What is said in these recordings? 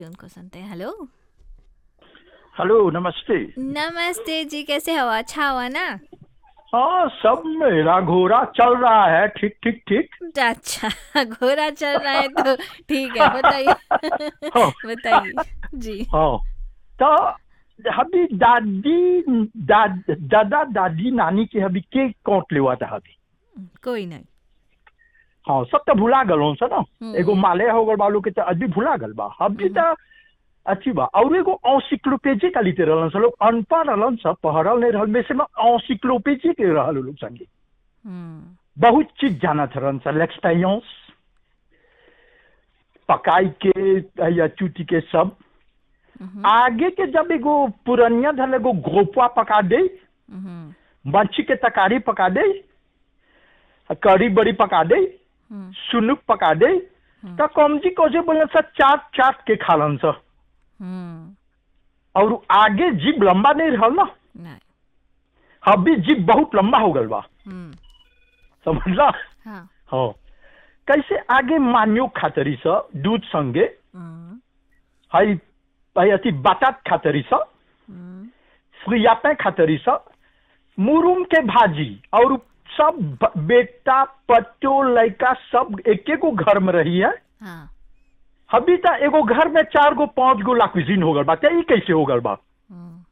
उनको सुनते हैं हेलो हेलो नमस्ते नमस्ते जी कैसे हो अच्छा हुआ ना हाँ सब मेरा घोड़ा चल रहा है ठीक ठीक ठीक अच्छा घोड़ा चल रहा है तो ठीक है बताइए हाँ। बताइए जी हाँ तो अभी दादी दा, दादा दादी नानी के अभी के कौट लेवा था अभी कोई नहीं हाँ सब तो भुला गल हूँ ना हम्म। एगो माले हो गल बालू के तो अभी भुला गल बा अभी तो अच्छी बा और एगो ऑसिक्लोपेजी का लिते रहलन सब लोग अनपढ़ रहलन सब पढ़ल नहीं रहल में से में ऑसिक्लोपेजी के रहल उ लोग संगे हम्म बहुत चीज जाना था सर l'expérience पकाई के या चूटी के सब हम्म, आगे के जब एगो पुरनिया धल एगो गोपवा पका दे हम्म, मच्छी के तकारी पका दे कड़ी बड़ी पका दे हम्म, सुनुक पका दे तो कमजी कोसे बोले सर चाट चाट के खालन सर हम्म, और आगे जीभ लंबा नहीं रहल ना नहीं अभी जीभ बहुत लंबा हो गल बा हम्म, समझला हाँ हाँ कैसे आगे मान्यो खातरी स दूध संगे हम्म, हई हई अथी बाटात खातरी स हम्म, फ्रियापे खातरी स मुरुम के भाजी और सब ब- बेटा पट्टो लड़का सब एके गो घर में रही है हाँ अभी तक एगो घर में चार गो पांच गो लाकुजिन हो गल बा ते ई कैसे हो गल बा हम्म,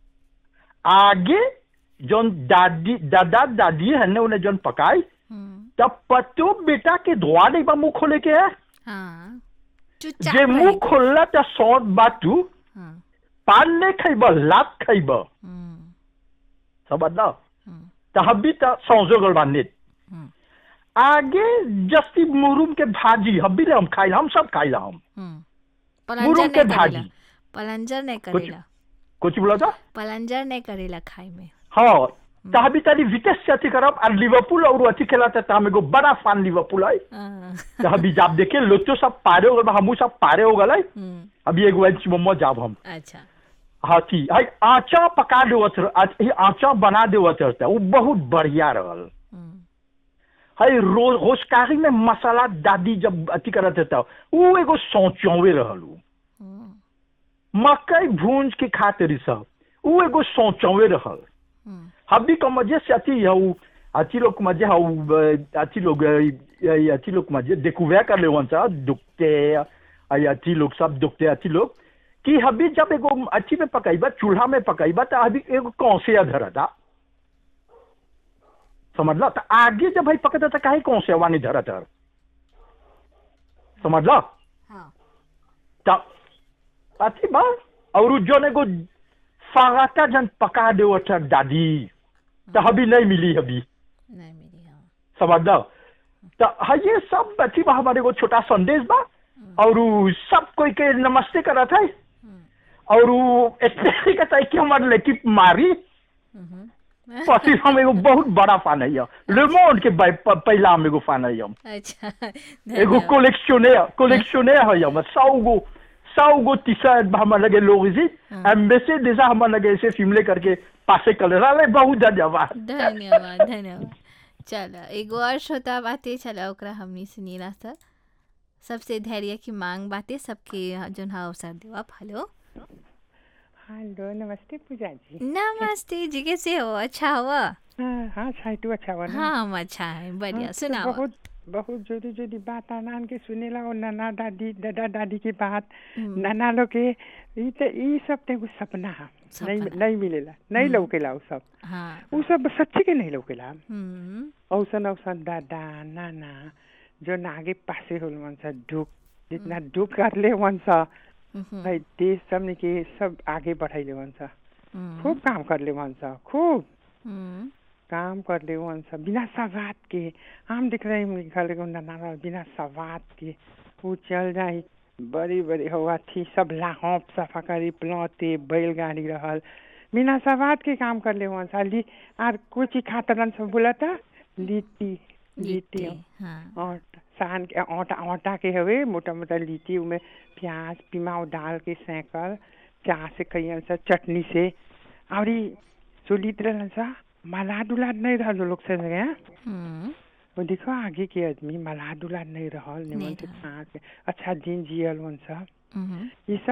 आगे जौन दादी दादा दादी है ने उन्हें जौन पकाई हम्म, तब पट्टो बेटा के धोआ नहीं बा मुंह खोले के है हाँ चुपचाप जे मुंह रही। खोलला त सौत बातू हाँ पान नहीं खैब लात खैब हम्म, समझला हम्म, त हब्बी त सौजो गल बा नेत हम्म, आगे जस्ती मुरुम के भाजी हब्बी ले हम खाइला हम सब खाइला हम हम्म। मुरुम पलंजर के नहीं भाजी करेला पलंजर नहीं कुछ करेला कुछ बोला था पलंजर नहीं करेला खाए में हाँ त हब्बी तनी विटेस से अथी करब और लिवरपूल और अथी खेला त हम एगो बड़ा फैन लिवरपूल है हाँ, त हब्बी जाब देखे लोचो सब पारे हो गल बा हमू सब पारे हो गल है हम्म, अभी एगो इंच मोमो जाब हम अच्छा हाथी हाय आचा पका देवत रह- आ- ई आचा बना देवत रहता वो बहुत बढ़िया रहल हम्म, हाय रोज होशकारी में मसाला दादी जब अथी करत रहता वो एगो सोचौवे रहल उ। हम्म, मकई भूंज के खातिर सब वो एगो सोचौवे रहल हम्म, हबी का मजे से अथी है उ अथी लोग के मजे है उ, अ, अथी लोग अ, अ, अथी लोग के मजे देखुवे कर ले वन सा दुखते अ, अथी लोग सब दुखते अथी लोग कि हबी जब एगो अथी में पकाइबा चूल्हा में पकाइबा तो अभी एगो कौसे धरता समझला तो आगे जब भाई पकता तो काहे कौसे वानी धरत हर समझला हाँ तो अथी बा और उ जोन एगो फागाता जन पका दे दादी तो हबी नहीं मिली हबी नहीं मेरी हाँ समझला तो हाँ ये सब अथी बा हमारे एगो छोटा संदेश बा और उ सब कोई के नमस्ते करत है हम्म, और उ स्पेशली कहता है कि हमारे लड़की मारी हम्म, पति हम एगो बहुत बड़ा फैन है लेमोन के बै- प- पहला हम एगो फैन है हम अच्छा एगो धन्यवाद। कोलेक्शनर कोलेक्शनर है हम सौ गो सौ गो टी शर्ट हमार लगे लोग इसी हाँ। एम्बेसी जैसा हमार लगे ऐसे फिल्म करके पासे कर रहा बहुत धन्यवाद धन्यवाद धन्यवाद चलो एगो और श्रोता बातें चलो ओकरा हमनी सुनीला सर सबसे धैर्य की मांग बातें सबके जोन हा अवसर देव आप हेलो हेलो नमस्ते पूजा जी नमस्ते जी कैसे हो अच्छा हुआ हाँ हाँ साइटू अच्छा बना हाँ हम अच्छा है बढ़िया हाँ, तो सुनाओ बहुत बहुत जोरी जोरी बात आनान के सुनेला और नाना दादी दादा दादी की बात हम्म, नाना लोग के ई ते ई सब ते एगो सपना है नहीं सपना। नहीं मिलेला नहीं हम्म। लौकेला उ सब हाँ उ सब सच्ची के नहीं लौकेला हम्म, औसन औसन दादा नाना जो नागे पासे होल वन सा दुख जितना दुख कर ले वन सा हम्म, भाई देश सब के सब आगे बढ़ाइले वन सा हम्म, खूब काम कर ले वन सा खूब हम्म, काम कर ले वन सब बिना सवाद के हम देख रहे हैं घर के नाना बिना सवाद के वो चल जाए बड़ी बड़ी हवा थी सब लाहौप सफा करी प्लौते बैलगाड़ी रहल बिना सवाद के काम कर ले वन सा ली आर कोई चीज खातर सब बोला था लिट्टी लिट्टी लिट्टी हाँ और सान के आटा आटा के हवे मोटा मोटा लिट्टी उमें प्याज पिमाव डाल के सेकल चाह से कहियन सा चटनी से और ई सुलित रहलन सा मलाद उलाद नहीं रहल वो लोग से जगह हम्म, वो देखो आगे के आदमी मलाद उलाद नहीं रहल निमन नहीं से रहल। खा के अच्छा दिन जियल वन सा हम्म, ये सब